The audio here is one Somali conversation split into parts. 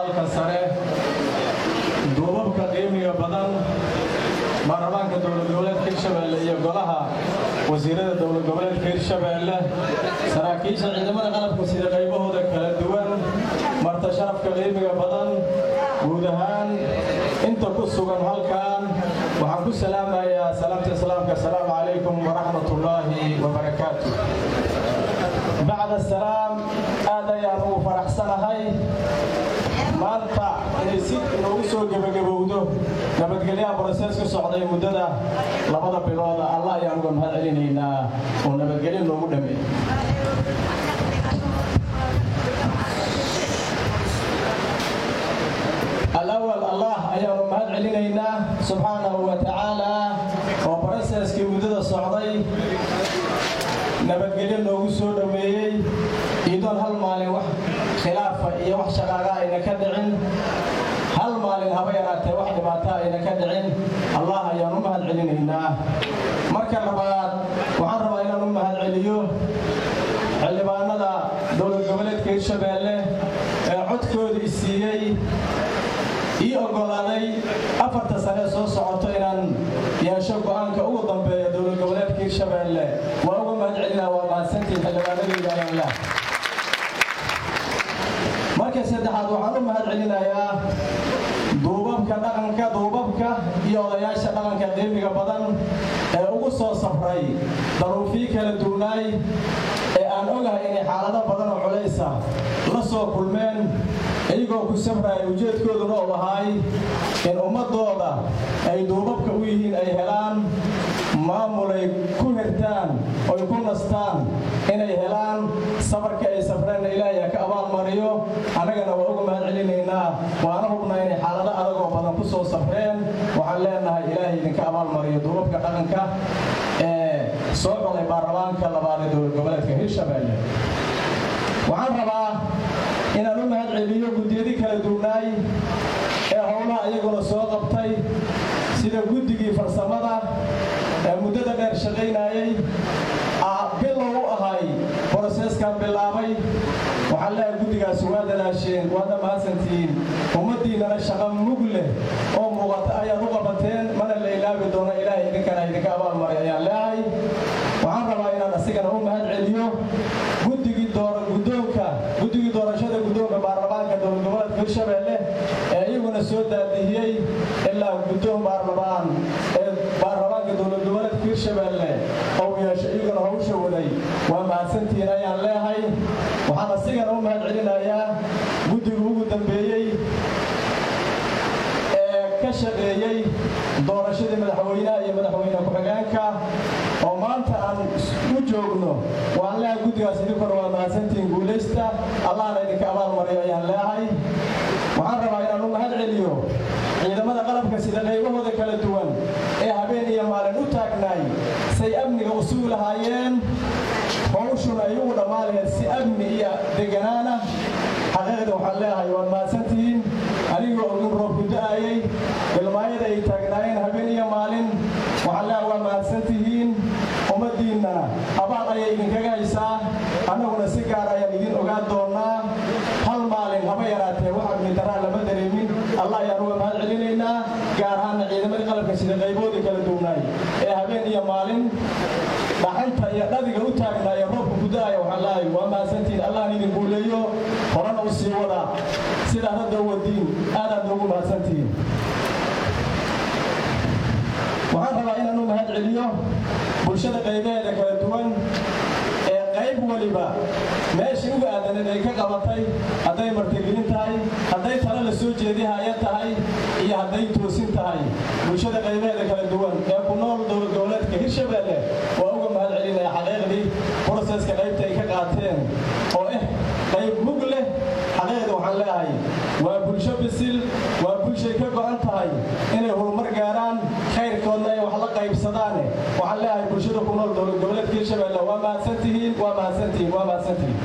aqalka sare duubabka qiimiga badan baarlamaanka dowlad goboleedka hirshabeelle iyo golaha wasiirada dowlad goboleedka hirshabeelle saraakiisha ciidamada qalabka sida qaybahooda kala duwan marta sharafka qiimiga badan guud ahaan inta ku sugan halkan waxaan ku salaamayaa salaamta islaamka asalaamu calaykum waraxmatullaahi wabarakaatu bacda salaam aad ayaan ugu faraxsanahay maanta inay si inoogu soo gebagabowdo nabadgelyaha brosees ku socday muddada labada bilooda allah ayaan uga mahad celinaynaa oo nabadgelyo noogu dhameey alawal allah ayaanu mahad celinaynaa subxaanahu wa tacaala oo broseskii muddada socday nabadgelyo noogu soo dhoweeyey iidoon hal maalin wax khilaafa iyo wax shaqaaga ayna ka dhicin hal maalin haba yaraatee wax dhibaato ayna ka dhicin allah ayaan u mahad celinaynaa marka labaad waxaan rabaa inaan u mahad celiyo xildhibaanada dowlad goboleedka hirshabeelle ee codkooda isiiyey ii oggolaaday afarta sane soo socoto inaan yeesho go'aanka ugu dambeeya dowlad goboleedka hirshabeelle waa uga mahad celinaa waa mahadsantiin xildhibaanadayda ayaanlah marka saddexaad waxaan u mahad celinayaa duubabka dhaqanka duubabka iyo odayaasha dhaqanka qiimiga badan ee ugu soo safray daruufii kala duwnaay ee aan ogahay inay xaalado badan oo culaysa la soo kulmeen iyagoo ku safraya ujeedkooduna uu ahaay in ummadooda ay duubabka u yihiin ay helaan maamulay ku hirtaan oy ku nastaan inay helaan safarka ay safreenna ilaahay ha ka abaalmariyo annagana waa uga mahad celinaynaa waana hubnaa inay xaalado adagoo badan ku soo safreen waxaan leenahay ilaahay idinka abaalmariyo duubabka dhaqanka ee soo colay baarlamaanka labaad ee dowlad goboleedka hirshabeelle waxaan rabaa inaan u mahad celiyo guddiyadii kala duwnaay ee howlaha iyaguna soo qabtay sida guddigii farsamada ee muddada dheer shaqaynayey bilow u ahay broseeskan bilaabay waxaan leeyahay guddigaasi waa dadaasheen waadna mahadsantihiin ummaddiinnana shaqa mug leh oo muuqata ayaad u qabateen mana la ilaabi doono ilaahay idinkana idinka abaalmaray ayaan leehay waxaan rabaa inaan asigana u mahad celiyo guddigii guddoonka guddigii doorashada guddoonka baarlamaanka dowlad goboleedka hirshabeelle ee iyaguna soo daadihiyey ilaa guddoon baarlamaan ee baarlamaanka dowlad goboleedka hirshabeelle ou yeesho iyaguna hawsha waday waa mahadsantihiin ayaan leehay waxaan asigana u mahad celinayaa guddiga ugu dambeeyey ee ka shaqeeyey doorashadii madaxweynaha iyo madaxweyne ku-xigeenka oo maanta aan u joogno waan leehay guddigaas idinkuna waa mahadsantihiin guulaysta allahna idinka abaalmariyo ayaan leehay waxaan rabaa inaan u mahad celiyo ciidamada qalabka sida qaybahooda kala duwan ee habeen iyo maalin u taagnaay say amniga u sugi lahaayeen howshuna ay ugu dhammaan laheed si amni iyo deganaana xaqiiqda waxaan leeyahay waad mahadsantihiin anigoo ogin roobku da'ayay ilmaayada ay taagnaayeen habeen iyo maalin waxaan leeyahay waa mahadsantihiin ummaddiinnana abaal ayay idinkaga haysaa annaguna si gaar ayaan idin ogaan doonnaa hal maalin haba yaraatee wax amnidaraa lama dareemin allah ayaan uga mahad celinaynaa gaar ahaana ciidamadii qalabka sida qayboodii kala duwnaay ee habeen iyo maalin dhaxanta iyo dhadiga u taagnaaya roobka guda'aya waxaan leeyahay waa mahadsantihiin allahna idin guuleeyo horena u sii wada sidaa hadda u wadiin aadaad noogu mahadsantihiin waxaan rabaa inaan u mahad celiyo bulshada qaybaheeda kala duwan ee qayb waliba meeshii uga aadaneed ay ka qabatay hadday martigelin tahay hadday tala la soo jeedihaya tahay iyo hadday toosin tahay bulshada qaybaheeda kala duwan ee ku nool dowlad goboleedka hirshabeelle waa uga mahad celinaya xaqiiqdii broseska qaybta ay ka qaateen oo eh qayb mug leh xaqiiqda waxaan leeyahay waa bulsho bisil waa bulshay ka go'an tahay inay horumar gaaraan khayrkoodna ay wax la qaybsadaane waxaan leeyahay bulshada ku nool dowlad goboleedka hirshabeelle waa mahadsantihiin waa mahadsantihiin waa mahadsantihiin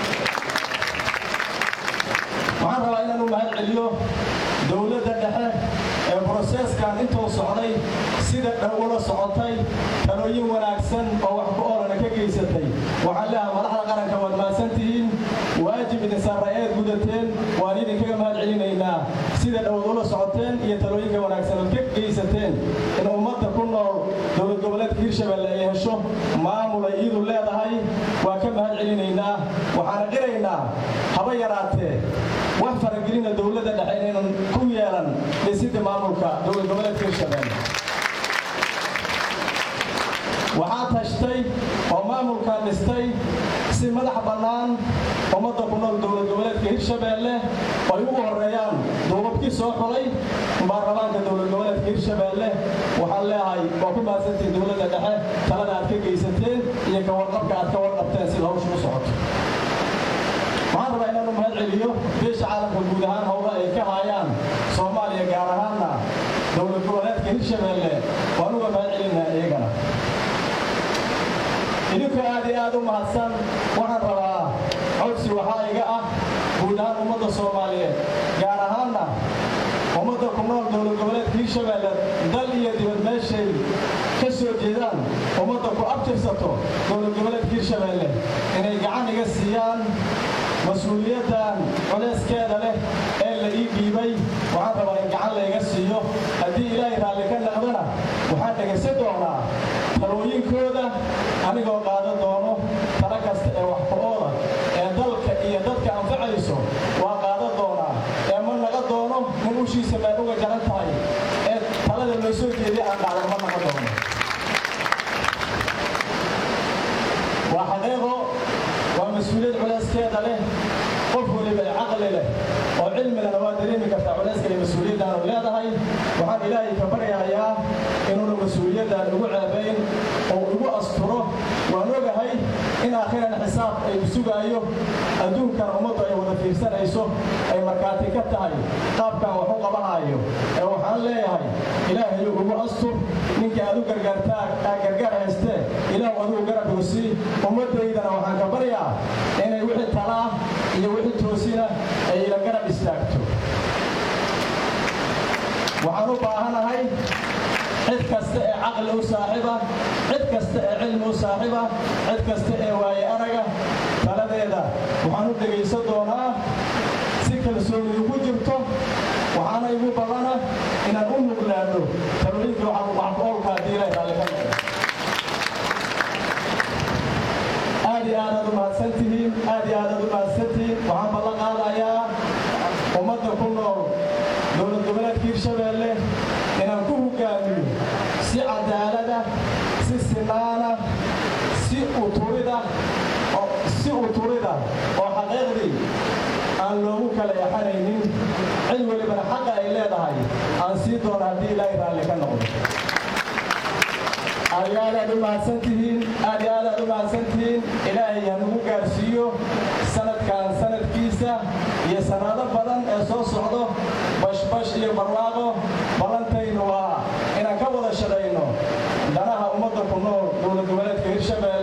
waxaan rabaa inaan u mahad celiyo dowladda dhexe ee broseeskan intuu socday sida dhow ula socotay talooyin wanaagsan oo wax ku oolana ka geysatay waxaan leeyahay madaxda qaranka waad mahadsantihiin waajib idin saarayeed gudateen waan idinkaga mahad celinaynaa sida dhowad ula socoteen iyo talooyinka wanaagsan ood ka geysateen in ummadda ku nool dowlad goboleedka hirshabelle ay hesho maamul ay iidu leedahay waan ka mahad celinaynaa waxaana qiraynaa haba yaraatee wax faragelina dowladda dhexe inaynan ku yeelan dhisidda maamulka dowlad goboleedka hirshabelle waxaa tashtay oo maamulkan dhistay si madax bannaan ummadda ku nool dowlad goboleedka hirshabeelle ay ugu horreeyaan duubabkii soo xulay baarlamaanka dowlad goboleedka hirshabeelle waxaan leeyahay waa ku mahadsantiin dowladda dhexe talada aad ka geysateen iyo ka warqabka aad ka warqabteen sida hawshu u socoto waxaan rabaa inaanu mahad celiyo beesha caalamka guud ahaan howla ay ka haayaan soomaaliya gaar ahaanna dowlad goboleedka hirshabeelle waan uga mahad celinaa iyagana idinku aad iyo aad u mahadsan waxaan rabaa codsi waxaa iga ah guud ahaan ummadda soomaaliyeed gaar ahaanna ummadda ku nool dowlad goboleedka hirshabeelle dal iyo dibad meeshay ka soo jeedaan ummadda ku abtirsato dowlad goboleedka hirshabeelle inay gacan iga siiyaan mas-uuliyaddan culayskeeda leh ee la ii dhiibay waxaan rabaa in gacan layga siiyo haddii ilaahay raalli ka naqdana waxaan dhegaysan doonaa talooyinkooda anigoo qaadan doono tala kasta ee waxqo-ooda ee dalka iyo dadka anfacayso waa qaadan doonaa ee ma naqa doono nin ushiisa meel uga jaran tahay ee talada loo soo jeediya aan dhacdan ma naqa doono waa xaqiiqo waa mas-uuliyad culayskeeda leh qof weliba ee caqli leh oo cilmigana waa dareemi kartaa culayska iyo mas-uuliyaddaanu leedahay waxaan ilaahay ka baryahayaa inuuna mas-uuliyaddan igu ceebayn oo igu asturo waan ogahay in aakhiran xisaab ay sugaayo adduunkan ummaddu ay wada fiirsanayso ay markhaati ka tahay qaabkan wax u qabanaayo ee waxaan leeyahay ilaahayu ugu astur ninkii aad u gargaartaa gargaar haystee ilaahu adigu garab hoosii ummaddaydana waxaan ka baryaa inay wixii talaa iyo wixii toosina ay ila garab istaagto waxaan u baahanahay cid kasta ee caqli u saaxiiba cid kasta ee cilmi u saaxiiba cid kasta ee waaye araga taladeeda waxaan u dhegaysan doonaa si kalsooni ugu jirto waxaana igu ballana inaan u nuglaano talooyinka waxoolka haddii ilaahay raalli ka noqdo aad iyo aadaad u mahadsantihiin aad iyo aadaad u mahadsantihiin waxaan ballan qaadayaa ummadda ku nool dowlad goboleedka hirshabeelle inaan ku hogaamiyo si cadaalada si sinaana si uturida si uturida oo xaqiiqdii aan loogu kala yaxanaynin cid welibana xaqa ay leedahay aan sii doono haddii ilaahay raalli ka noqdo aad iyo aadaad u mahadsantihiin aad iyo aadaad u mahadsantihiin ilaahay hanugu gaarsiiyo sanadkan sanadkiisa iyo sanado badan ee soo socdo bashbash iyo barwaaqo ballantaynu waa inaan ka wada shaqayno danaha ummadda ku nool dowlad goboleedka hirshabelle